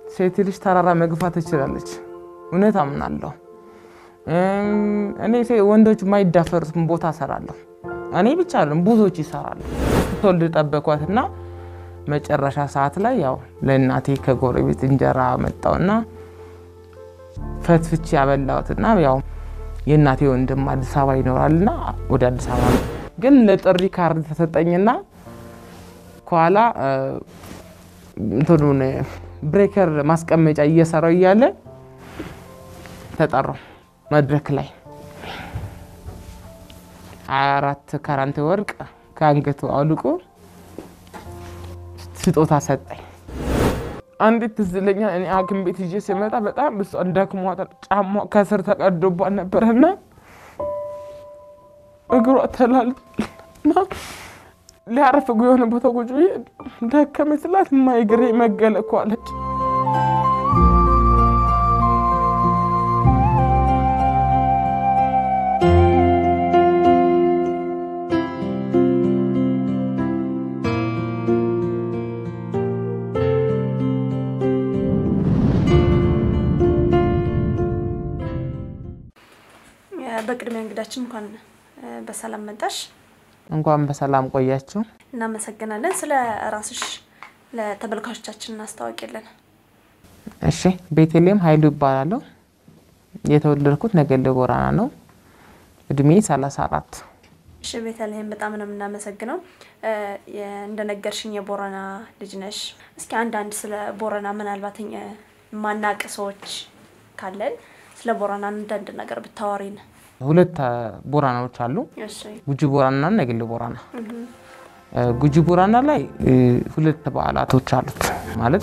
ሴት ልጅ ተራራ መግፋት ትችላለች። እውነት አምናለሁ። እኔ ወንዶች የማይዳፈሩትን ቦታ እሰራለሁ። እኔ ብቻ አለም ብዙዎች ይሰራሉ። ስትወልድ ጠበኳትና መጨረሻ ሰዓት ላይ ያው ለእናቴ ከጎረቤት እንጀራ መጣውና ፈትፍቼ ያበላሁትና ያው የእናቴ ወንድም አዲስ አበባ ይኖራልና ወደ አዲስ አበባ ግን ለጥሪ ካርድ ተሰጠኝና ከኋላ እንትኑን ብሬከር ማስቀመጫ እየሰራው እያለ ተጠራው መድረክ ላይ ሀያ አራት ካራንት ወርቅ ከአንገቱ አውልቆ ስጦታ ሰጠኝ። አንዲት ትዝ ይለኛል። እኔ ሐኪም ቤት ይዤ ሲመጣ በጣም እሷን ደክሟታል። ጫማ ከስር ተቀዶባት ነበረና እግሯ ተላልና ሊያረፍ የሆነ ቦታ ቁጭ ብዬ ደከመኝ ስላት ማይግሬ መገለ እኮ አለች። በቅድሚያ እንግዳችን እንኳን በሰላም መጣሽ። እንኳን በሰላም ቆያችሁ። እናመሰግናለን። ስለ ራስሽ ለተመልካቾቻችን እናስታወቂልን። እሺ፣ ቤተልሔም ኃይሉ ይባላለሁ። የተወለድኩት ነገሌ ቦረና ነው። እድሜ 34 እሺ፣ ቤተልሔም በጣም ነው የምናመሰግነው። እንደነገርሽኝ የቦረና ልጅ ነሽ። እስኪ አንዳንድ ስለ ቦረና ምናልባት የማናቅ ሰዎች ካለን ስለ ቦረና አንዳንድ ነገር ብታወሪን። ሁለት ቦረናዎች አሉ፣ እሺ ጉጂ ቦረና እና ነገሌ ቦረና። ጉጂ ቦረና ላይ ሁለት በዓላቶች አሉት ማለት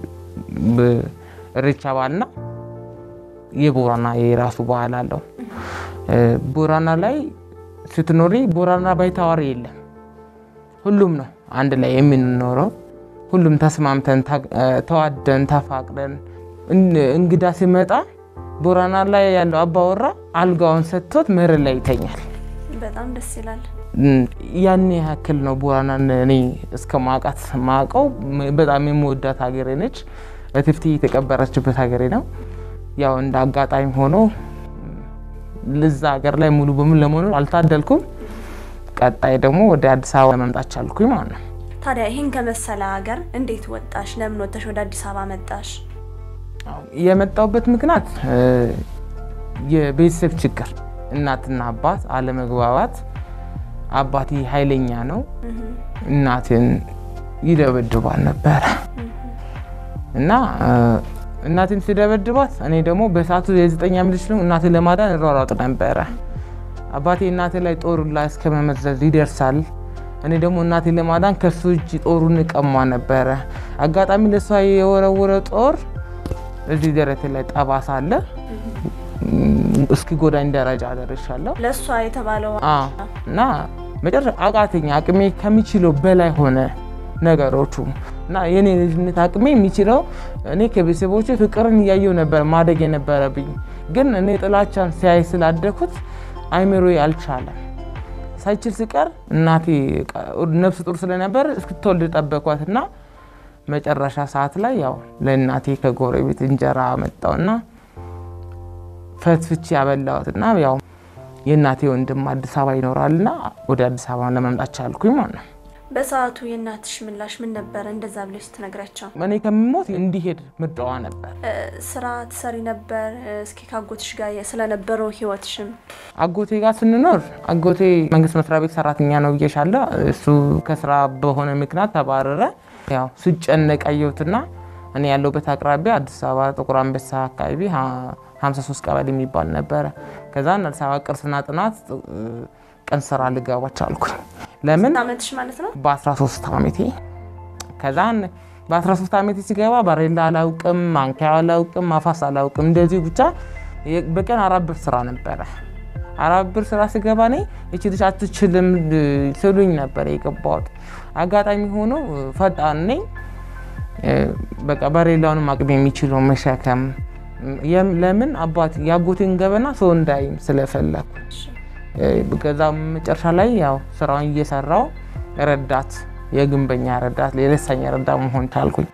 እሬቻ በዓልና የቦረና የራሱ በዓል አለው። ቦረና ላይ ስትኖሪ ቦረና ባይታዋሪ የለም። ሁሉም ነው አንድ ላይ የምንኖረው። ሁሉም ተስማምተን ተዋደን ተፋቅረን እንግዳ ሲመጣ ቦረና ላይ ያለው አባወራ አልጋውን ሰጥቶት መሬት ላይ ይተኛል። በጣም ደስ ይላል። ያን ያክል ነው ቦረናን እኔ እስከ ማውቃት ማውቀው። በጣም የምወዳት ሀገሬ ነች። እትብቴ የተቀበረችበት ሀገሬ ነው። ያው እንደ አጋጣሚ ሆኖ ልዛ ሀገር ላይ ሙሉ በሙሉ ለመኖር አልታደልኩም። ቀጣይ ደግሞ ወደ አዲስ አበባ መምጣት ቻልኩኝ ማለት ነው። ታዲያ ይህን ከመሰለ ሀገር እንዴት ወጣሽ? ለምን ወጥተሽ ወደ አዲስ አበባ መጣሽ? የመጣውበት ምክንያት የቤተሰብ ችግር፣ እናትና አባት አለመግባባት። አባቴ ኃይለኛ ነው፣ እናትን ይደበድባል ነበረ እና እናትን ሲደበድባት እኔ ደግሞ በሰዓቱ የዘጠኝ ዓመት ልጅ ነው። እናትን ለማዳን እሯሯጥ ነበረ። አባቴ እናቴ ላይ ጦሩ ላይ እስከ መመዘዝ ይደርሳል። እኔ ደግሞ እናቴን ለማዳን ከሱ እጅ ጦሩን እቀማ ነበረ። አጋጣሚ ለእሷ የወረወረ ጦር እዚህ ደረቴ ላይ ጠባሳ አለ። እስኪ ጎዳኝ ደረጃ ደርሻለሁ። ለእሷ የተባለው እና መጨረሻ አቃተኛ። አቅሜ ከሚችለው በላይ ሆነ ነገሮቹ እና የኔ ልጅነት አቅሜ የሚችለው እኔ ከቤተሰቦች ፍቅርን እያየው ነበር ማደግ የነበረብኝ። ግን እኔ ጥላቻን ሲያይ ስላደኩት አይምሮ አልቻለም። ሳይችል ሲቀር እናቴ ነፍስ ጡር ስለነበር እስክትወልድ ጠበኳት እና መጨረሻ ሰዓት ላይ ያው ለእናቴ ከጎረቤት እንጀራ መጣውና ፈትፍቼ ያበላሁትና ያው የእናቴ ወንድም አዲስ አበባ ይኖራልና ወደ አዲስ አበባ ለመምጣት ቻልኩኝ ማለት ነው። በሰዓቱ የእናትሽ ምላሽ ምን ነበረ? እንደዛ ብለሽ ስትነግራቸው እኔ ከምሞት እንዲሄድ ምርጫዋ ነበር። ስራ ትሰሪ ነበር? እስኪ ከአጎትሽ ጋር ስለነበረው ህይወትሽም አጎቴ ጋር ስንኖር አጎቴ መንግስት መስሪያ ቤት ሰራተኛ ነው ብዬሻለሁ። እሱ ከስራ በሆነ ምክንያት ተባረረ። ያው ስጨነቅ አየሁትና እኔ ያለሁበት አቅራቢያ አዲስ አበባ ጥቁር አንበሳ አካባቢ 53 ቀበሌ የሚባል ነበረ። ከዛ አዲስ አበባ ቅርስና ጥናት ቀን ስራ ልገባ ቻልኩኝ። ለምን አመትሽ ማለት ነው? በ13 ዓመቴ ከዛን በ13 ዓመቴ ሲገባ ባሬላ አላውቅም፣ ማንኪያ አላውቅም፣ ማፋስ አላውቅም። እንደዚሁ ብቻ በቀን አራት ብር ስራ ነበረ። አራት ብር ስራ ስገባ እኔ እቺ ልጅ አትችልም ስሉኝ ነበር የገባሁት። አጋጣሚ ሆኖ ፈጣን ነኝ። በቃ ባሬላውንም አቅም የሚችለው መሸከም ለምን አባት የአጎቴን ገበና ሰው እንዳይም ስለፈለኩ ከዛ መጨረሻ ላይ ያው ስራውን እየሰራው ረዳት የግንበኛ ረዳት የለሳኛ ረዳት መሆን ቻልኩኝ።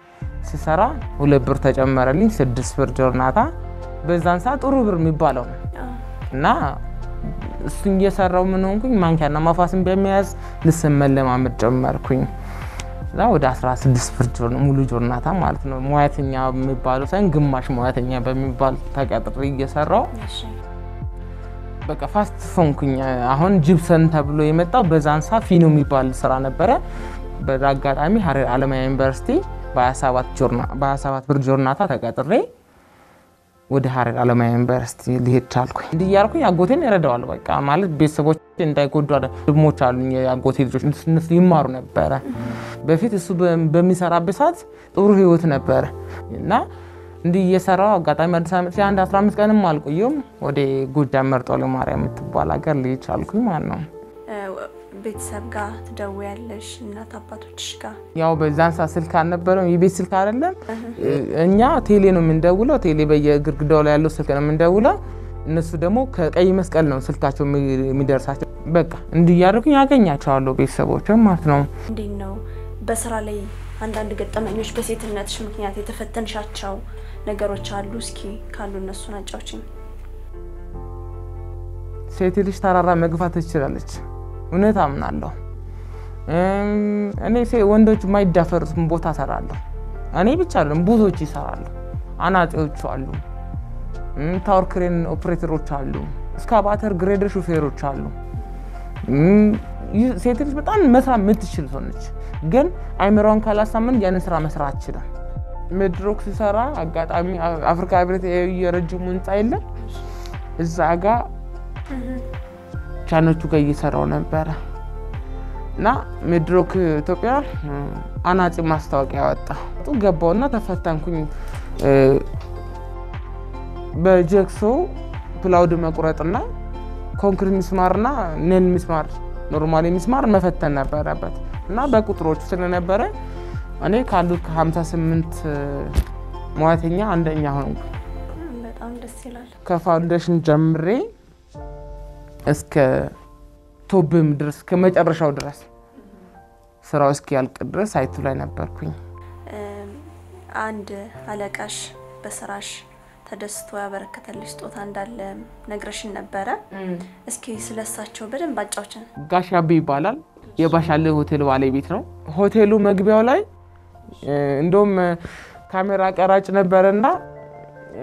ስሰራ ሁለት ብር ተጨመረልኝ፣ ስድስት ብር ጆርናታ። በዛን ሰዓት ጥሩ ብር የሚባለው ነው እና እሱን እየሰራው ምን ሆንኩኝ፣ ማንኪያና ማፋስን በመያዝ ልስን መለማመድ ጀመርኩኝ። እዛ ወደ 16 ብር ጆር- ሙሉ ጆርናታ ማለት ነው ሙያተኛ የሚባለው ሳይሆን ግማሽ ሙያተኛ በሚባል ተቀጥሬ እየሰራው እሺ በቃ ፋስት ፎንኩኝ። አሁን ጅብሰን ተብሎ የመጣው በዛን ሰዓት ፊኖ የሚባል ስራ ነበረ። በዛ አጋጣሚ ሀረር አለማያ ዩኒቨርሲቲ በ27 ብር ጆርናታ ተቀጥሬ ወደ ሀረር አለማያ ዩኒቨርሲቲ ሊሄድ ቻልኩኝ። እንዲህ እያልኩኝ አጎቴን ይረዳዋል። በቃ ማለት ቤተሰቦች እንዳይጎዱ አለ። ድሞች አሉኝ የአጎቴ ልጆች እነሱ ይማሩ ነበረ። በፊት እሱ በ- በሚሰራበት ሰዓት ጥሩ ህይወት ነበረ እና እንዲህ እየሰራው አጋጣሚ አዲስ ዓመት ላይ አንድ 15 ቀንም አልቆየም ወደ ጎጃም መርጦ ለማርያም የምትባል ሀገር ልሄድ ቻልኩኝ ማለት ነው። እ፣ ቤተሰብ ጋር ትደውያለሽ? እናት አባቶችሽ ጋር? ያው በዛን ሰዓት ስልክ አልነበረም፣ የቤት ስልክ አይደለም። እኛ ቴሌ ነው የምንደውለው። ቴሌ በየግድግዳው ላይ ያለው ስልክ ነው የምንደውለው። እነሱ ደግሞ ከቀይ መስቀል ነው ስልካቸው የሚ- የሚደርሳቸው። በቃ እንዲህ እያደረኩኝ ያገኛቸዋለሁ ቤተሰቦችም ማለት ነው። እንዴት ነው በስራ ላይ አንዳንድ ገጠመኞች በሴትነትሽ ምክንያት የተፈተንሻቸው ነገሮች አሉ? እስኪ ካሉ እነሱን አጫውችኝ። ሴት ልጅ ተራራ መግፋት ትችላለች። እውነት አምናለሁ። እም፣ እኔ ሴ- ወንዶች የማይዳፈሩትን ቦታ እሰራለሁ። እኔ ብቻ አይደለም ብዙዎች ይሰራሉ። አናጺዎቹ አሉ፣ እም፣ ታወር ክሬን ኦፕሬተሮች አሉ፣ እስካቫተር ግሬደር ሹፌሮች አሉ። እም፣ ይህ ሴት ልጅ በጣም መስራት የምትችል ሰው ነች። ግን አይምሯን ካላሳመን ያንን ስራ መስራት አትችልም። መድሮክ ሲሰራ አጋጣሚ አ- አፍሪካ ህብረት የረጅሙ ህንፃ የለም እዛ ጋር ቻኖቹ ጋር እየሰራው ነበረ እና ሚድሮክ ኢትዮጵያ እ፣ አናጺ ማስታወቂያ ወጣ ጡ ገባውና ተፈተንኩኝ። እ፣ በጀክሶ ፕላውድ መቁረጥና ኮንክሪት ሚስማርና ነን ሚስማር ኖርማሊ ሚስማር መፈተን ነበረበት እና በቁጥሮቹ ስለነበረ እኔ ካሉት ከ58 ሙያተኛ አንደኛ ሆንኩ። በጣም ደስ ይላል። ከፋውንዴሽን ጀምሬ እስከ ቶብም ድረስ እስከ መጨረሻው ድረስ ስራው እስኪያልቅ ድረስ ሳይቱ ላይ ነበርኩኝ። እም፣ አንድ አለቃሽ በስራሽ ተደስቶ ያበረከተልሽ ስጦታ እንዳለ ነግረሽን ነበረ። እስኪ ስለሳቸው በደንብ አጫውችን። ጋሽ አቤ ይባላል። የባሻሌ ሆቴል ባለቤት ነው። ሆቴሉ መግቢያው ላይ እ፣ እንደውም እ፣ ካሜራ ቀራጭ ነበረና እ፣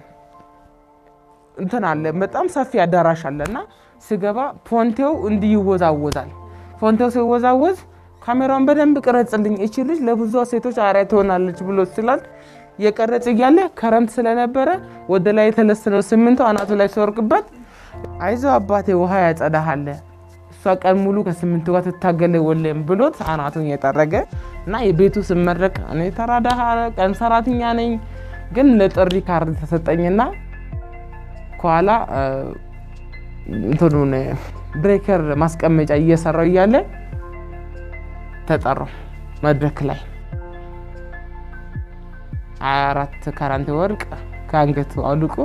እንትን አለ በጣም ሰፊ አዳራሽ አለና ስገባ ፎንቴው እንዲህ ይወዛወዛል። ፎንቴው ሲወዛወዝ ካሜራውን በደንብ ቅረጽልኝ፣ እቺ ልጅ ለብዙ ሴቶች አርአያ ትሆናለች ብሎ ስላል የቀረጽ እያለ ከረምት ስለነበረ ወደ ላይ የተለሰነው ስምንቶ አናቱ ላይ ሲወርቅበት አይዞ አባቴ ውሃ ያጸዳሃለ እሷ ቀን ሙሉ ከስምንቱ ጋር ትታገለ ወለም ብሎት አናቱን የጠረገ እና የቤቱ ስመረቅ እኔ ተራ ደሃ ቀን ሰራተኛ ነኝ፣ ግን ለጥሪ ካርድ ተሰጠኝና ከኋላ እ፣ እንትኑን ብሬከር ማስቀመጫ እየሰራው እያለ ተጠራው መድረክ ላይ ሀያ አራት ካራንት ወርቅ ከአንገቱ አውልቆ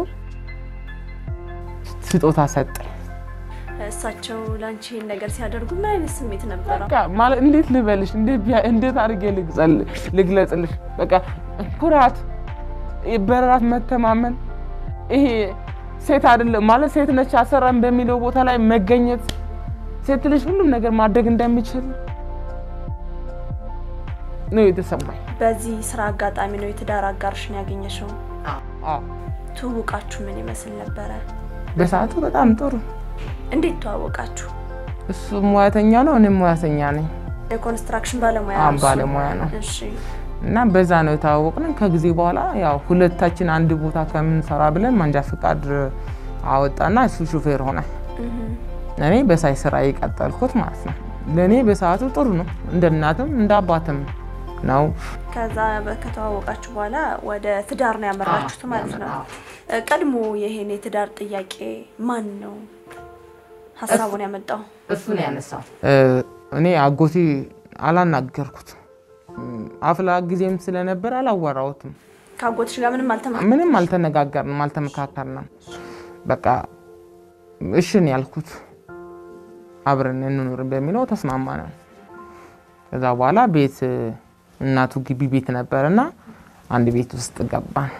ስጦታ ሰጠ። እሳቸው ለአንቺ ይህን ነገር ሲያደርጉ ምን አይነት ስሜት ነበረው? በቃ ማለት እንዴት ልበልሽ፣ እንዴት ቢያ- እንዴት አድርጌ ልግጸል- ልግለጽልሽ? በቃ ኩራት፣ በራስ መተማመን፣ ይሄ ሴት አይደለም ማለት ሴት ነች አሰራን በሚለው ቦታ ላይ መገኘት፣ ሴት ልጅ ሁሉም ነገር ማድረግ እንደሚችል ነው የተሰማኝ። በዚህ ስራ አጋጣሚ ነው የትዳር አጋርሽን ያገኘሽው። አዎ፣ ትውውቃችሁ ምን ይመስል ነበረ? በሰዓቱ በጣም ጥሩ። እንዴት ተዋወቃችሁ? እሱ ሙያተኛ ነው፣ እኔም ሙያተኛ ነኝ። የኮንስትራክሽን ባለሙያ አዎ፣ ነው እሱ? ባለሙያ ነው። እሺ እና በዛ ነው የተዋወቅነው። ከጊዜ በኋላ ያው ሁለታችን አንድ ቦታ ከምንሰራ ብለን ማንጃ ፈቃድ አወጣና እሱ ሹፌር ሆነ። እህ። እኔ በሳይ ስራ የቀጠልኩት ማለት ነው። ለእኔ በሰዓቱ ጥሩ ነው፣ እንደ እናትም እንደ አባትም ነው። ከዛ በ- ከተዋወቃችሁ በኋላ ወደ ትዳር ነው ያመራችሁት ማለት ነው። እ፣ ቀድሞ ይሄን የትዳር ጥያቄ ማን ነው ሀሳቡን ያመጣው? እሱ ነው ያነሳው። እኔ አጎቴ አላናገርኩት አፍላ ጊዜም ስለነበር አላወራሁትም። ከአጎትሽ ጋር ምንም አልተማ ምንም አልተነጋገርንም፣ አልተመካከርንም። በቃ እሽን ያልኩት አብረን እንኑር በሚለው ተስማማ ነው። ከዛ በኋላ ቤት እናቱ ግቢ ቤት ነበር እና አንድ ቤት ውስጥ ገባን።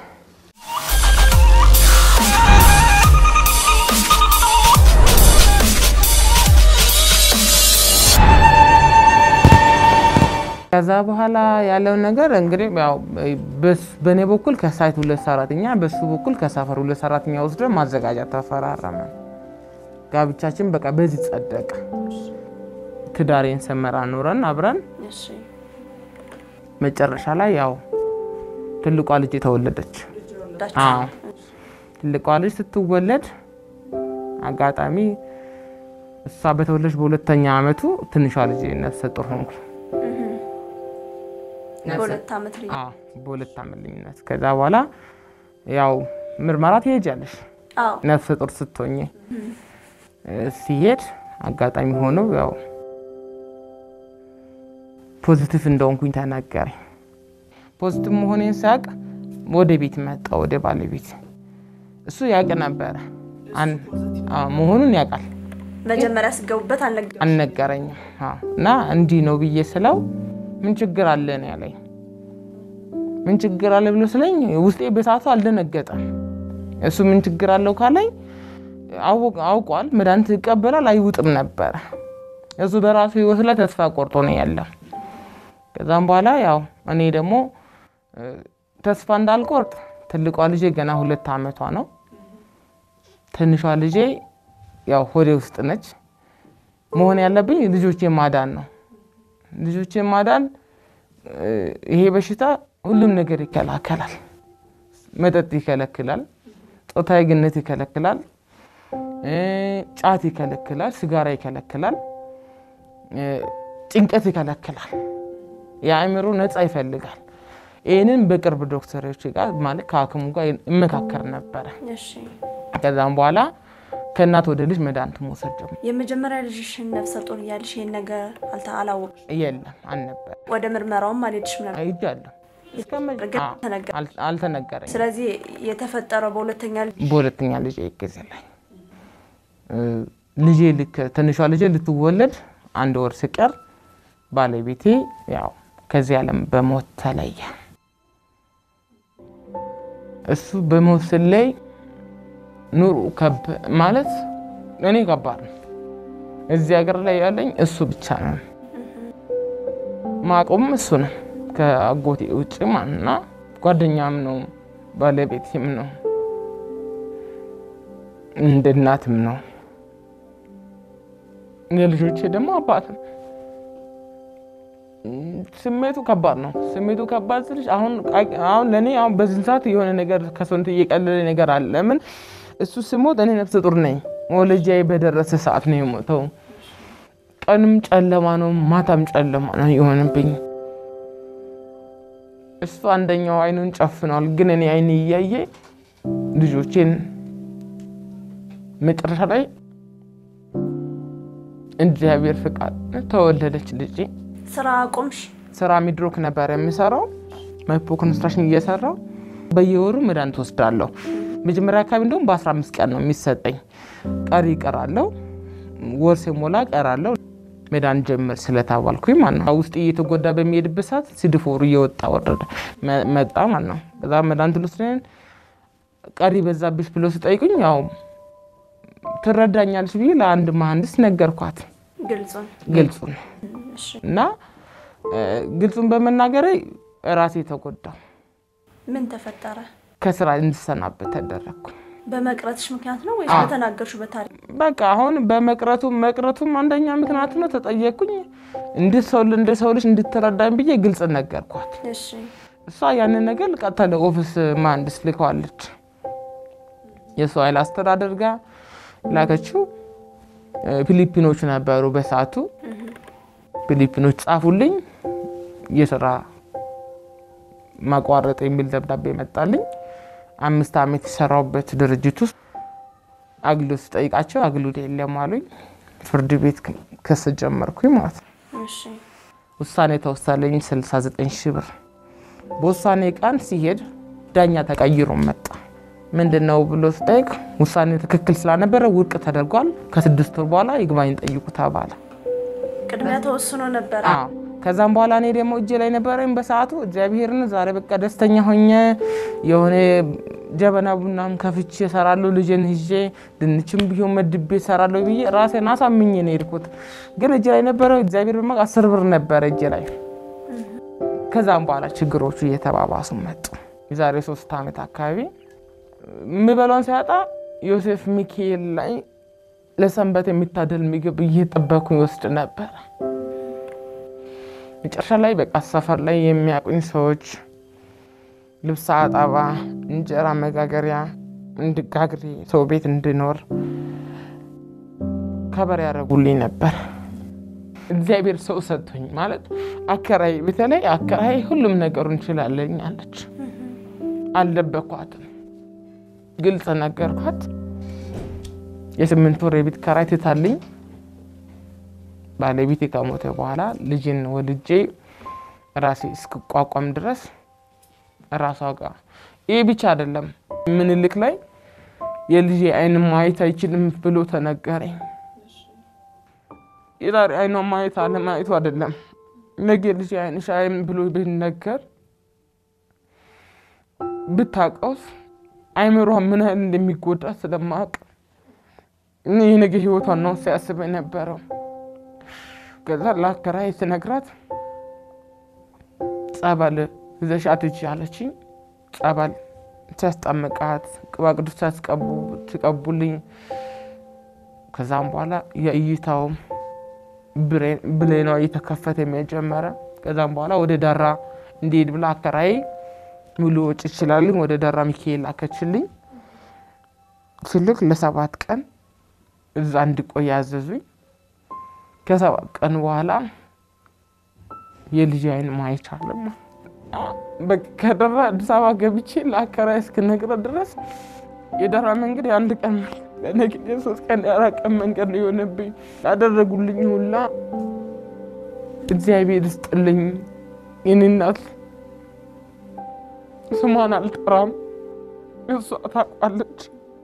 ከዛ በኋላ ያለው ነገር እንግዲህ ያው በስ- በእኔ በኩል ከሳይት ሁለት ሰራተኛ በሱ በኩል ከሰፈር ሁለት ሰራተኛ ወስደ ማዘጋጃ ተፈራረመ። ጋብቻችን በቃ በዚህ ጸደቀ። ትዳሬን ሰመራ ኖረን አብረን እሺ መጨረሻ ላይ ያው ትልቋ ልጅ ተወለደች። ወዳችሁ አዎ ትልቋ ልጅ ስትወለድ አጋጣሚ እሷ በተወለደች በሁለተኛ ዓመቱ ትንሿ ልጅ ነፍሰ ጡር ሆንኩ። በሁለት ዓመት ልጅ አዎ በሁለት ዓመት ልዩነት። ከዛ በኋላ ያው ምርመራ ትሄጃለሽ አዎ ነፍሰ ጡር ስትሆኝ ሲሄድ አጋጣሚ ሆነው ያው ፖዚቲቭ እንደሆንኩኝ ተናገረኝ። ፖዚቲቭ መሆኔን ሳያውቅ ወደ ቤት መጣ፣ ወደ ባለቤት እሱ ያውቅ ነበረ አን- አዎ፣ መሆኑን ያውቃል፣ መጀመሪያ ስገቡበት አልነገሩም። አልነገረኝም። አዎ። እና እንዲህ ነው ብዬ ስለው ምን ችግር አለ ነው ያለኝ። ምን ችግር አለ ብሎ ስለኝ ውስጤ በሰዓቱ አልደነገጠም። እሱ ምን ችግር አለው ካለኝ አወቅ- አውቋል፣ መድኃኒት ይቀበላል፣ አይውጥም ነበረ። እሱ በራሱ ህይወት ላይ ተስፋ ቆርጦ ነው ያለው። ከዛም በኋላ ያው እኔ ደግሞ እ፣ ተስፋ እንዳልቆርጥ ትልቋ ልጄ ገና ሁለት ዓመቷ ነው። ትንሿ ልጄ ያው ሆዴ ውስጥ ነች። መሆን ያለብኝ ልጆቼ ማዳን ነው። ልጆቼ ማዳን እ፣ ይሄ በሽታ ሁሉም ነገር ይከላከላል። መጠጥ ይከለክላል፣ ጾታዊ ግንኙነት ይከለክላል፣ እ፣ ጫት ይከለክላል፣ ሲጋራ ይከለክላል፣ እ፣ ጭንቀት ይከለክላል፣ የአእምሮ ነፃ ይፈልጋል። ይህንን በቅርብ ዶክተሮች ጋር ማለት ከሐኪሙ ጋር እመካከር ነበረ። እሺ ከዛም በኋላ ከእናት ወደ ልጅ መድኃኒት መውሰድ ጀመርኩ። የመጀመሪያ ልጅሽን ነፍሰ ጡር እያልሽ ይሄን ነገር አልተ አላወቅሽ? የለም አልነበረ ወደ ምርመራውም አልሄድሽም ነበር? አይጃለሁ እስከ መ- ግን አዎ፣ ተነገረ። አል- አልተነገረኝ። ስለዚህ የተፈጠረው በሁለተኛ ልጅ በሁለተኛ ልጅ ጊዜ ላይ እ፣ ልጄ ልክ ትንሿ ልጄ ልትወለድ አንድ ወር ሲቀር ባለቤቴ ያው ከዚህ ዓለም በሞት ተለየ። እሱ በሞት ስለይ ኑሮ ከብ ማለት እኔ ከባድ ነው። እዚህ ሀገር ላይ ያለኝ እሱ ብቻ ነው። ማቆም እሱ ነው ከአጎቴ ውጭ ማንና ጓደኛም ነው ባለቤቴም ነው እንደ እናትም ነው። የልጆቼ ደግሞ አባት ነው። ስሜቱ ከባድ ነው። ስሜቱ ከባድ ስልሽ አሁን አሁን ለእኔ አሁን በዚህ ሰዓት የሆነ ነገር ከሰውነት እየቀለለ ነገር አለ። ለምን እሱ ስሞት እኔ ነፍሰ ጡር ነኝ። ወለጃዬ በደረሰ ሰዓት ነው የሞተው። ቀንም ጨለማ ነው፣ ማታም ጨለማ ነው የሆነብኝ። እሱ አንደኛው አይኑን ጨፍኗል፣ ግን እኔ አይን እያየ ልጆቼን መጨረሻ ላይ እግዚአብሔር ፍቃድ ተወለደች ልጄ። ስራ አቆምሽ? ስራ ሚድሮክ ነበር የሚሰራው መፖ ኮንስትራክሽን እየሰራው በየወሩ መድኃኒት ወስዳለሁ። መጀመሪያ አካባቢ እንደውም በ15 ቀን ነው የሚሰጠኝ። ቀሪ እቀራለሁ፣ ወር ሲሞላ እቀራለሁ። መድኃኒት ጀምር ስለተባልኩኝ ማለት ነው። ውስጥ እየተጎዳ በሚሄድበት ሰዓት ሲድፎሩ እየወጣ ወረደ መ- መጣ ማለት ነው። ከዛ መድኃኒት ልወስደን ቀሪ በዛብሽ ብሎ ሲጠይቁኝ ያው ትረዳኛለች ብዬ ለአንድ መሀንዲስ ነገርኳት ግልጹን ግልጹን እሺ እና እ፣ ግልጹን በመናገሬ ራሴ ተጎዳው። ምን ተፈጠረ? ከስራ እንድሰናበት ተደረግኩ። በመቅረትሽ ምክንያት ነው ወይስ አዎ። በተናገርሽው በታሪክ? በቃ አሁን በመቅረቱ መቅረቱም አንደኛ ምክንያት ነው። ተጠየቅኩኝ እንደ ሰው እንደ ሰው ልጅ እንድትረዳኝ ብዬ ግልጽ ነገርኳት። እሺ እሷ ያንን ነገር ቀጥታ ለኦፊስ መሀንዲስ ልከዋለች። የሰው ኃይል አስተዳደር ጋር ላከችው። እ፣ ፊሊፒኖች ነበሩ በሰዓቱ። ፊሊፒኖች ጻፉልኝ የስራ ማቋረጥ የሚል ደብዳቤ መጣልኝ። አምስት ዓመት የሰራሁበት ድርጅት ውስጥ አግሎት ስጠይቃቸው አግሎት የለም አሉኝ። ፍርድ ቤት ክስ ጀመርኩኝ ማለት ነው። እሺ ውሳኔ ተወሰነልኝ 69 ሺህ ብር። በውሳኔ ቀን ሲሄድ ዳኛ ተቀይሮ መጣ። ምንድን ነው ብሎ ስጠይቅ ውሳኔ ትክክል ስላልነበረ ውድቅ ተደርጓል፣ ከስድስት ወር በኋላ ይግባኝ ጠይቁ ተባለ። ቅድሚያ ተወስኖ ነበረ። አዎ ከዛም በኋላ እኔ ደግሞ እጄ ላይ ነበረኝ በሰዓቱ እግዚአብሔርን ዛሬ በቃ ደስተኛ ሆኜ የሆነ ጀበና ቡናም ከፍቼ እሰራለሁ ልጄን ይዤ ድንችም ቢሆን መድቤ እሰራለሁ ብዬ ራሴን አሳምኜ ነው የሄድኩት። ግን እጄ ላይ ነበረው እግዚአብሔር በማ አስር ብር ነበረ እጄ ላይ። ከዛም በኋላ ችግሮቹ እየተባባሱ መጡ። የዛሬ ሶስት ዓመት አካባቢ የምበላውን ሲያጣ ዮሴፍ ሚካኤል ላይ ለሰንበት የሚታደል ምግብ እየጠበኩኝ ወስድ ነበረ። መጨረሻ ላይ በቃ ሰፈር ላይ የሚያውቁኝ ሰዎች ልብስ አጠባ፣ እንጀራ መጋገሪያ እንድጋግሬ ሰው ቤት እንድኖር ከበር ያደረጉልኝ ነበር። እግዚአብሔር ሰው ሰጥቶኝ ማለት አከራይ፣ በተለይ አከራይ ሁሉም ነገሩ እንችላለኝ አለች። አልደበኳትም፣ ግልጽ ነገርኳት። የስምንት ወር የቤት ኪራይ ትታልኝ ባለቤቴ ከሞተ በኋላ ልጅን ወልጄ ራሴ እስክቋቋም ድረስ ራሷ ጋር ይህ ብቻ አይደለም፣ ምኒልክ ላይ የልጄ አይን ማየት አይችልም ብሎ ተነገረኝ። የዛሬ አይኗ ማየት አለማየቱ አይደለም፣ ነገ ልጄ አይንሽ አይም ብሎ ቢነገር ብታቀውስ አይምሯ ምን ያህል እንደሚጎዳ ስለማቅ ይህ ነገ ህይወቷን ነው ሲያስበ ነበረው። ከዛ ለአከራይ ስነግራት ጸበል ይዘሻት ሂጂ አለችኝ። ጸበል ሲያስጠምቃት ቅባ ቅዱስ ሲያስቀቡ ሲቀቡልኝ፣ ከዛም በኋላ የእይታውም ብሌኗ እየተከፈተ የሚጀመረ ከዛም በኋላ ወደ ዳራ እንዲሄድ ብላ አከራይ ሙሉ ወጪ ይችላልኝ ወደ ዳራ ሚካኤል ላከችልኝ። ስልክ ለሰባት ቀን እዛ እንድቆይ ያዘዙኝ። ከሰባት ቀን በኋላ የልጅ አይን ማየት አለማ ከደራ አዲስ አበባ ገብቼ ለአከራይ እስክነግረ ድረስ የደራ መንገድ የአንድ ቀን ለነገ የሶስት ቀን የአራት ቀን መንገድ ነው የሆነብኝ። ያደረጉልኝ ሁላ እግዚአብሔር ይስጥልኝ። የኔ እናት ስሟን አልጠራም፣ እሷ ታውቃለች።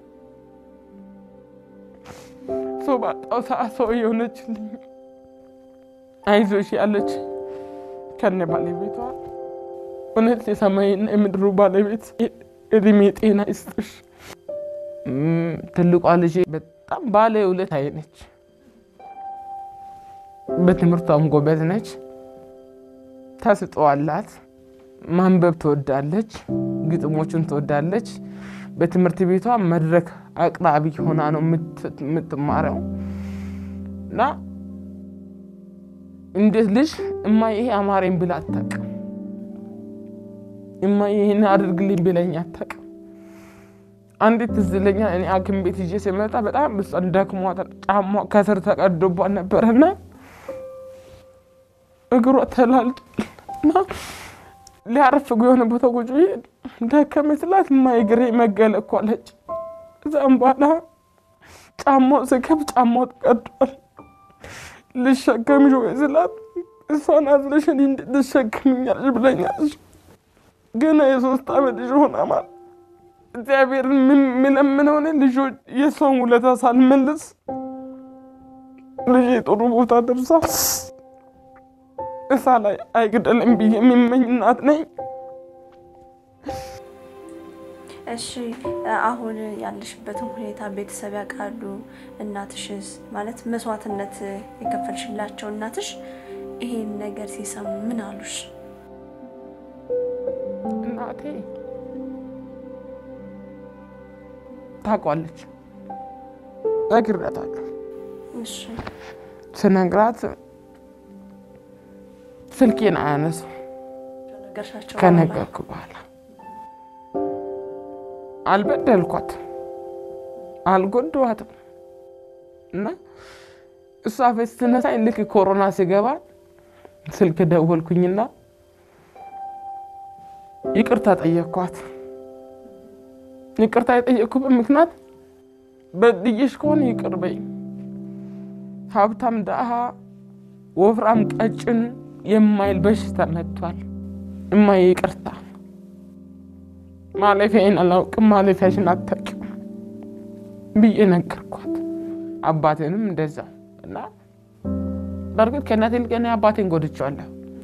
ሰው ባጣው ሰዓት ሰው የሆነችልኝ አይዞሽ ያለች ከነ ባለቤቷ እውነት የሰማይና የምድሩ ባለቤት እድሜ ጤና ይስጥሽ። ትልቋ ልጄ በጣም ባለ ውለት አይነች። በትምህርቷም ጎበዝ ነች። ተስጠዋላት። ማንበብ ትወዳለች። ግጥሞችን ትወዳለች። በትምህርት ቤቷ መድረክ አቅራቢ ሆና ነው የምትማረው እና እንዴት ልጅ እማ ይሄ አማረኝ ብላ አታውቅም። እማ ይሄን አድርግልኝ ብለኝ አታውቅም። አንዲት ትዝ ይለኛል እኔ ሐኪም ቤት ይዤ ሲመጣ በጣም ብሷን ደክሟታል። ጫማ ከስር ተቀዶቧን ነበረና እግሯ ተላልጧል እና ሊያርፍ የሆነ ቦታ ቁጭ ብዬ ደከመኝ ስላት እማ እግሬ መገለ እኮ አለች። እዛም በኋላ ጫማው ስከብ ጫማው ተቀዷል። ልሸከምሽ ወይ ስላት እሷን አዝለሽ እኔ እንዴት ልሸከምኛለሽ ብለኛለች። ገና የሶስት ዓመት ልጅ ሆና ማለት እግዚአብሔርን የምለምነው እኔ ልጆች የእሷን ውለታ ሳልመልስ ልጄ ጥሩ ቦታ ደርሳ እሳ ላይ አይግደልም ብዬ የሚመኝ እናት ነኝ። እሺ አሁን ያለሽበትን ሁኔታ ቤተሰብ ያውቃሉ? እናትሽስ ማለት መስዋዕትነት የከፈልሽላቸው እናትሽ ይሄን ነገር ሲሰሙ ምን አሉሽ? እናቴ ታውቋለች፣ ነግሬያታለሁ። እሺ ስነግራት ስልኬን አያነሱ ከነገርሻቸው ከነገርኩ በኋላ አልበደልኳት አልጎድዋትም እና እሷ ፌስ ስትነሳኝ ልክ ኮሮና ሲገባ ስልክ ደወልኩኝና ይቅርታ ጠየቅኳት። ይቅርታ የጠየቅኩበት ምክንያት በድዬሽ ከሆነ ይቅር በይ፣ ሀብታም ደሃ፣ ወፍራም ቀጭን የማይል በሽታ መጥቷል። እማዬ ይቅርታ ማለፊያዬን አላውቅም፣ ማለፊያሽን አታውቂም ብዬ ነገርኳት። አባቴንም እንደዛው እና በእርግጥ ከእናቴ ይልቅ እኔ አባቴን ጎድቼዋለሁ።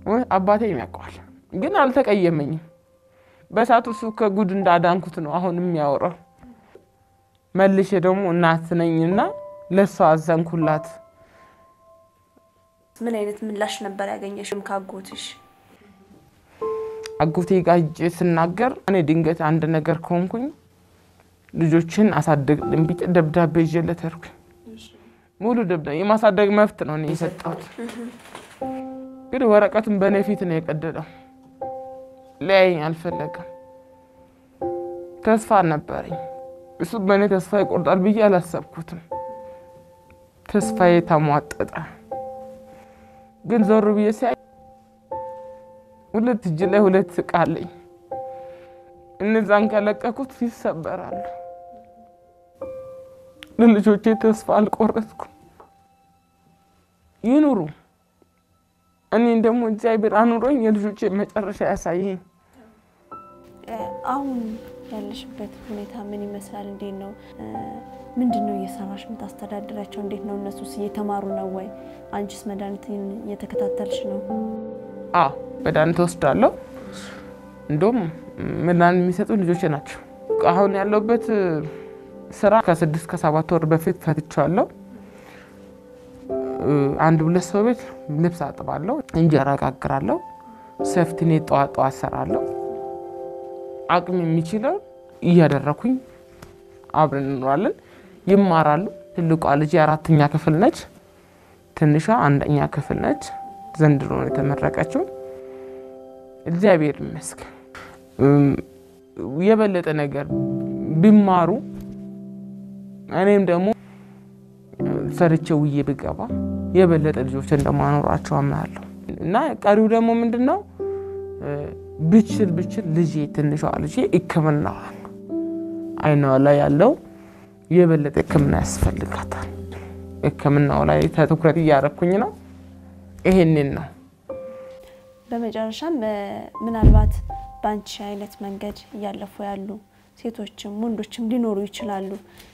አባቴ ያውቀዋል፣ ግን አልተቀየመኝም። በሳቱ እሱ ከጉድ እንዳዳንኩት ነው አሁን የሚያወራው። መልሼ ደግሞ እናት ነኝና ለእሷ አዘንኩላት። ምን አይነት ምላሽ ነበር ያገኘሽም ካጎትሽ? አጎቴ ጋር ሂጄ ስናገር እኔ ድንገት አንድ ነገር ከሆንኩኝ ልጆችን አሳደግ ቢጥ ደብዳቤ ይዤለት ሄድኩኝ። ሙሉ ደብዳቤ የማሳደግ መብት ነው እኔ የሰጠሁት፣ ግን ወረቀቱን በእኔ ፊት ነው የቀደደው። ሊያየኝ አልፈለገም። ተስፋ ነበረኝ። እሱ በእኔ ተስፋ ይቆርጣል ብዬ አላሰብኩትም። ተስፋዬ ተሟጠጠ። ግን ዞር ብዬ ሲያይ ሁለት እጅ ላይ ሁለት እቃ አለኝ። እነዛን ከለቀኩት ይሰበራሉ። ለልጆቼ ተስፋ አልቆረጥኩም። ይኑሩ። እኔን ደግሞ እግዚአብሔር አኑሮኝ የልጆቼ መጨረሻ ያሳየኝ። አሁን ያለሽበት ሁኔታ ምን ይመስላል? እንዴት ነው? ምንድን ነው እየሰራሽ የምታስተዳድራቸው? እንዴት ነው? እነሱስ እየተማሩ ነው ወይ? አንቺስ መድኃኒትን እየተከታተልሽ ነው? አዎ መድኃኒት ወስዳለሁ። እንዲሁም መድኃኒት የሚሰጡ ልጆቼ ናቸው። አሁን ያለሁበት ስራ ከስድስት ከሰባት ወር በፊት ፈትቻለሁ። አንድ ሁለት ሰው ቤት ልብስ አጥባለሁ፣ እንጀራ ጋግራለሁ፣ ሰፍትኔ ጠዋት ጠዋት ሰራለሁ። አቅም የሚችለው እያደረኩኝ አብረን እንኖራለን። ይማራሉ። ትልቋ ልጅ የአራተኛ ክፍል ነች። ትንሿ አንደኛ ክፍል ነች። ዘንድሮ ነው የተመረቀችው። እግዚአብሔር ይመስገን። የበለጠ ነገር ቢማሩ እኔም ደግሞ ሰርቼ ውዬ ብገባ የበለጠ ልጆች እንደማኖራቸው አምናለሁ እና ቀሪው ደግሞ ምንድን ነው ብችል ብችል ልጄ ትንሿ ልጄ ሕክምናዋን አይኗ ላይ ያለው የበለጠ ሕክምና ያስፈልጋታል። ሕክምናው ላይ ትኩረት እያረኩኝ ነው። ይሄንን ነው። በመጨረሻም ምናልባት በአንቺ አይነት መንገድ እያለፉ ያሉ ሴቶችም ወንዶችም ሊኖሩ ይችላሉ።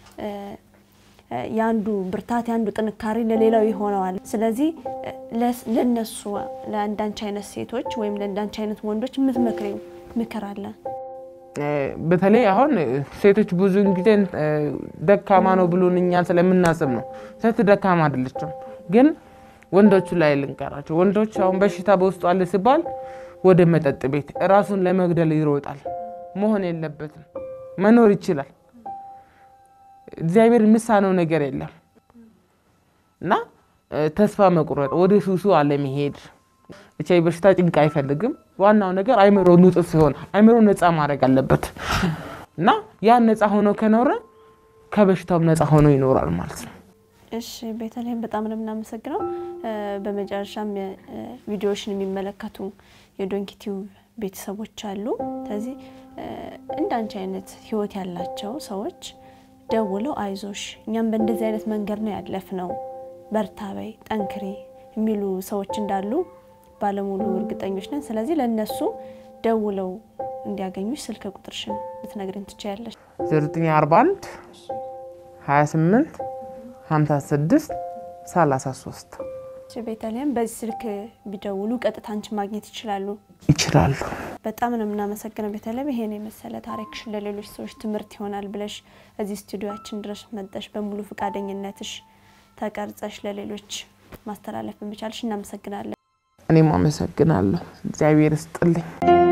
የአንዱ ብርታት የአንዱ ጥንካሬ ለሌላው ይሆነዋል። ስለዚህ ለነሱ ለአንዳንቺ አይነት ሴቶች ወይም ለአንዳንቺ አይነት ወንዶች የምትመክሪው ምክር አለ? በተለይ አሁን ሴቶች ብዙውን ጊዜ ደካማ ነው ብሎን እኛን ስለምናስብ ነው። ሴት ደካማ አይደለችም። ግን ወንዶቹ ላይ ልንቀራቸው። ወንዶች አሁን በሽታ በውስጡ አለ ሲባል ወደ መጠጥ ቤት ራሱን ለመግደል ይሮጣል። መሆን የለበትም። መኖር ይችላል። እግዚአብሔር የሚሳነው ነገር የለም እና ተስፋ መቁረጥ፣ ወደ ሱሱ አለመሄድ። ብቻ በሽታ ጭንቅ አይፈልግም። ዋናው ነገር አይምሮ ንጹህ ሲሆን አይምሮ ነፃ ማድረግ አለበት እና ያን ነፃ ሆኖ ከኖረ ከበሽታውም ነፃ ሆኖ ይኖራል ማለት ነው። እሺ ቤተልሔም በጣም ነው የምናመሰግነው። በመጨረሻም ቪዲዮዎችን የሚመለከቱ የዶንኪ ቲዩብ ቤተሰቦች አሉ። ስለዚህ እንደ አንቺ አይነት ህይወት ያላቸው ሰዎች ደውለው አይዞሽ፣ እኛም በእንደዚህ አይነት መንገድ ነው ያለፍነው፣ በርታ በይ፣ ጠንክሪ የሚሉ ሰዎች እንዳሉ ባለሙሉ እርግጠኞች ነን። ስለዚህ ለእነሱ ደውለው እንዲያገኙሽ ስልክ ቁጥርሽን ልትነግሪን ትችያለሽ? 0941 28 56 33 ቤተልሔም በዚህ ስልክ ቢደውሉ ቀጥታ አንቺን ማግኘት ይችላሉ ይችላሉ። በጣም ነው የምናመሰግነው ቤተልሔም። ይሄን የመሰለ ታሪክሽን ለሌሎች ሰዎች ትምህርት ይሆናል ብለሽ እዚህ ስቱዲዮችን ድረስ መጠሽ በሙሉ ፈቃደኝነትሽ ተቀርጸሽ ለሌሎች ማስተላለፍ በመቻልሽ እናመሰግናለን። እኔም አመሰግናለሁ። እግዚአብሔር ይስጥልኝ።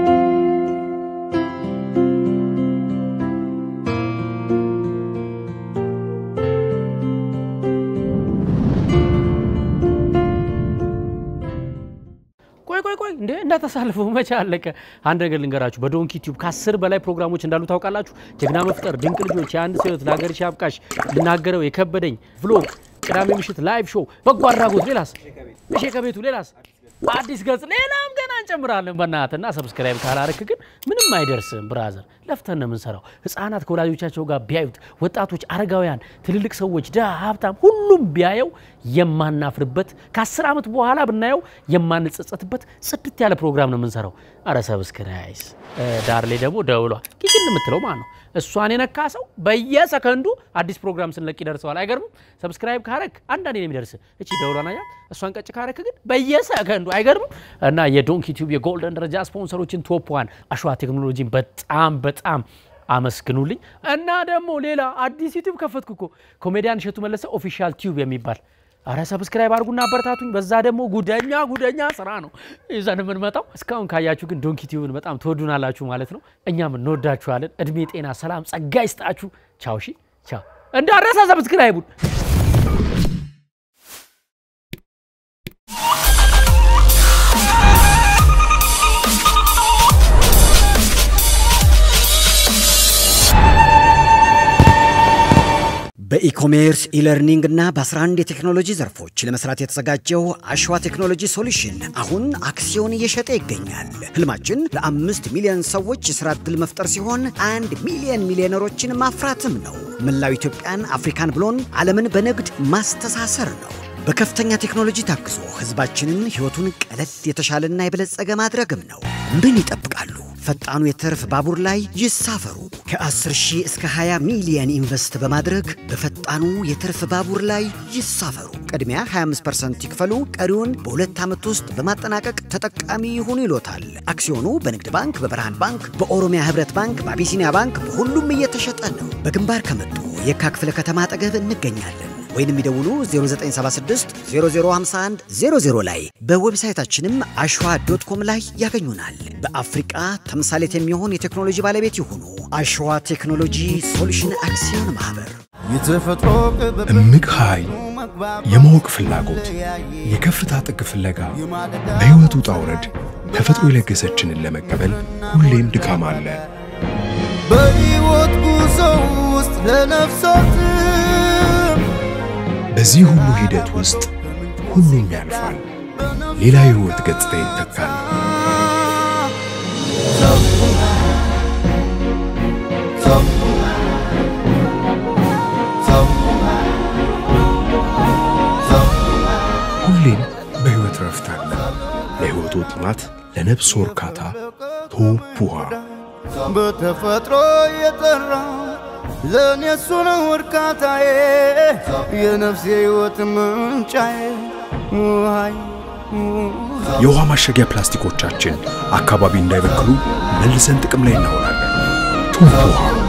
ቆይ ቆይ ቆይ እንዴ እንዳታሳልፈው፣ መቼ አለቀ? አንድ ነገር ልንገራችሁ፣ በዶንኪ ቲዩብ ከአስር በላይ ፕሮግራሞች እንዳሉ ታውቃላችሁ። ጀግና መፍጠር፣ ድንቅ ልጆች፣ የአንድ ሰው ህይወት፣ ለሀገርሽ ያብቃሽ፣ ልናገረው የከበደኝ፣ ቭሎግ፣ ቅዳሜ ምሽት ላይቭ ሾው፣ በጎ አድራጎት፣ ሌላስ እሺ፣ ከቤቱ ሌላስ አዲስ ገጽ፣ ሌላም ገና እንጨምራለን። በእናትና ሰብስክራይብ ካላረክ ግን ምንም አይደርስም። ብራዘር ለፍተን ነው የምንሰራው። ህፃናት ከወላጆቻቸው ጋር ቢያዩት፣ ወጣቶች፣ አረጋውያን፣ ትልልቅ ሰዎች፣ ድሃ፣ ሀብታም፣ ሁሉም ቢያየው የማናፍርበት ከአስር ዓመት በኋላ ብናየው የማንጸጸትበት ጽድት ያለ ፕሮግራም ነው የምንሰራው። አረ ሰብስክራይስ ዳር ላይ ደግሞ ደውሏ ኪችን የምትለው ማለት ነው። እሷን የነካ ሰው በየሰከንዱ አዲስ ፕሮግራም ስንለቅ ይደርሰዋል። አይገርምም? ሰብስክራይብ ካረክ አንዳንዴ ነው የሚደርስ። እቺ ደውሏን አያ እሷን ቀጭ ካረክ ግን በየሰከንዱ አይገርምም? እና የዶንኪ ቲዩብ የጎልደን ደረጃ ስፖንሰሮችን ቶፕ ዋን አሸዋ ቴክኖሎጂን በጣም በጣም አመስግኑልኝ። እና ደግሞ ሌላ አዲስ ዩቲዩብ ከፈትኩ እኮ ኮሜዲያን እሸቱ መለሰ ኦፊሻል ቲዩብ የሚባል አረ ሰብስክራይብ አድርጉና አበረታቱኝ። በዛ ደግሞ ጉደኛ ጉደኛ ስራ ነው ይዘን የምንመጣው። እስካሁን ካያችሁ ግን ዶንኪ ቲዩብን በጣም ትወዱናላችሁ ማለት ነው። እኛም እንወዳችኋለን። እድሜ፣ ጤና፣ ሰላም፣ ጸጋ ይስጣችሁ። ቻው። ሺ ቻው። እንዳረሳ ሰብስክራይቡን በኢኮሜርስ ኢለርኒንግ እና በ11 የቴክኖሎጂ ዘርፎች ለመስራት የተዘጋጀው አሸዋ ቴክኖሎጂ ሶሉሽን አሁን አክሲዮን እየሸጠ ይገኛል። ህልማችን ለአምስት ሚሊዮን ሰዎች የሥራ ዕድል መፍጠር ሲሆን አንድ ሚሊዮን ሚሊዮነሮችን ማፍራትም ነው። መላው ኢትዮጵያን፣ አፍሪካን ብሎን ዓለምን በንግድ ማስተሳሰር ነው። በከፍተኛ ቴክኖሎጂ ታግዞ ህዝባችንን ሕይወቱን ቀለል የተሻለና የበለጸገ ማድረግም ነው። ምን ይጠብቃሉ? ፈጣኑ የትርፍ ባቡር ላይ ይሳፈሩ። ከ10 ሺህ እስከ 20 ሚሊየን ኢንቨስት በማድረግ በፈጣኑ የትርፍ ባቡር ላይ ይሳፈሩ። ቅድሚያ 25% ይክፈሉ፣ ቀሪውን በሁለት ዓመት ውስጥ በማጠናቀቅ ተጠቃሚ ይሁኑ ይሎታል። አክሲዮኑ በንግድ ባንክ፣ በብርሃን ባንክ፣ በኦሮሚያ ህብረት ባንክ፣ በአቢሲኒያ ባንክ በሁሉም እየተሸጠ ነው። በግንባር ከመጡ የካ ክፍለ ከተማ አጠገብ እንገኛለን። ወይንም ይደውሉ 0976 0051 00 ላይ በዌብሳይታችንም አሸዋ ዶት ኮም ላይ ያገኙናል። በአፍሪቃ ተምሳሌት የሚሆን የቴክኖሎጂ ባለቤት ይሁኑ። አሸዋ ቴክኖሎጂ ሶሉሽን አክሲዮን ማህበር። የተፈጥሮ እምቅ ኃይል፣ የማወቅ ፍላጎት፣ የከፍታ ጥግ ፍለጋ፣ በሕይወት ውጣ ውረድ ተፈጥሮ የለገሰችንን ለመቀበል ሁሌም ድካም አለ። በሕይወት ጉዞ ውስጥ ለነፍሳት በዚህ ሁሉ ሂደት ውስጥ ሁሉም ያልፋል፣ ሌላ የሕይወት ገጽታ ይተካል። ሁሌም በሕይወት ረፍት አለ። ለሕይወቱ ጥማት፣ ለነፍስ እርካታ ቶፕ ውሃ በተፈጥሮ የጠራ ለእኔ እሱ ነው እርካታዬ የነፍሴ ሕይወት ምንጫዬ ውሃይ የውሃ ማሸጊያ ፕላስቲኮቻችን አካባቢ እንዳይበክሉ መልሰን ጥቅም ላይ እናውላለን። ቶፕ ውሃ